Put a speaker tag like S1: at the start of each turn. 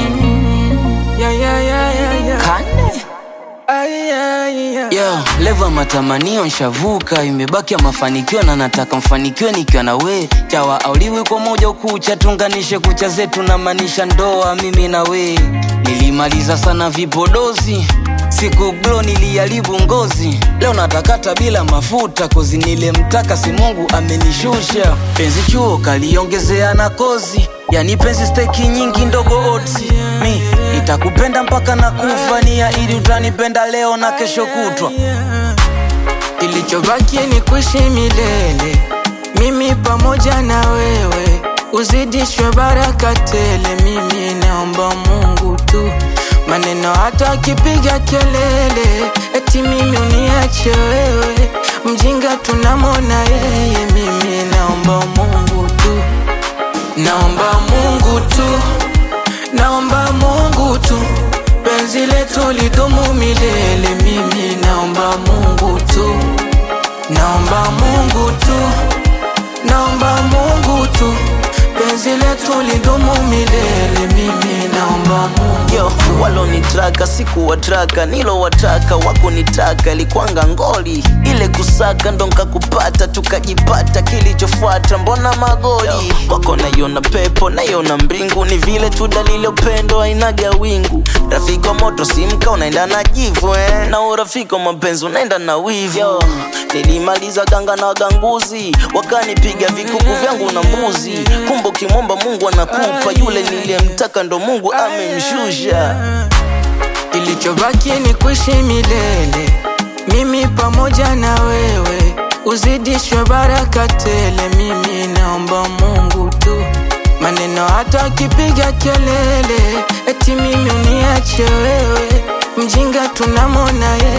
S1: Yeah, yeah, yeah, yeah, yeah.
S2: Kane
S1: Ay, ay, ay.
S2: Yo, leva matamanio nshavuka, imebaki ya mafanikio na nataka mfanikiwe nikiwa na we. Chawa auliwi kwa moja ukucha, tunganishe kucha zetu na maanisha ndoa mimi na we. Nilimaliza sana vipodozi siku glo niliharibu ngozi, leo natakata bila mafuta kozi nilemtaka si Mungu amenishusha. Penzi chuo kaliongezea na kozi, yani penzi steki nyingi ndogo oti. Mi nitakupenda mpaka na kufa, nia ili utanipenda leo na kesho kutwa.
S1: Kilichobaki ni kuishi milele, mimi pamoja na wewe, uzidishwe baraka tele. Mimi naomba Mungu tu, maneno hata akipiga kelele, eti mimi uniache wewe, mjinga tunamwona yeye. Mimi naomba Mungu tu, naomba Mungu tu, naomba Mungu tu, penzi letu lidumu milele. Mimi naomba Mungu tu, naomba Mungu tu, naomba Mungu tu, penzi letu lidumu milele. Mimi naomba Mungu
S3: Yo, walonitraka sikuwatraka, nilowataka wakunitaka, ilikwanga ngoli ile kusaka ndo nkakupata, tukajipata. Kilichofuata mbona magoli wako, naiona pepo naiona mbingu, ni vile tu dalili upendo ainaga wingu. Rafiki wa moto simka unaenda na jivu eh, na urafiki wa mapenzi unaenda na wivu. Yo, nilimaliza ganga na waganguzi, wakanipiga vikuku vyangu na mbuzi. Kumbe ukimwomba Mungu anakupa, yule niliyemtaka ndo Mungu amemshusha.
S1: Kilichobaki ni kuishi milele, mimi pamoja na wewe, uzidishwe baraka tele. Mimi naomba Mungu tu, maneno hata akipiga kelele, eti mimi uniache wewe, mjinga tunamwona yeye.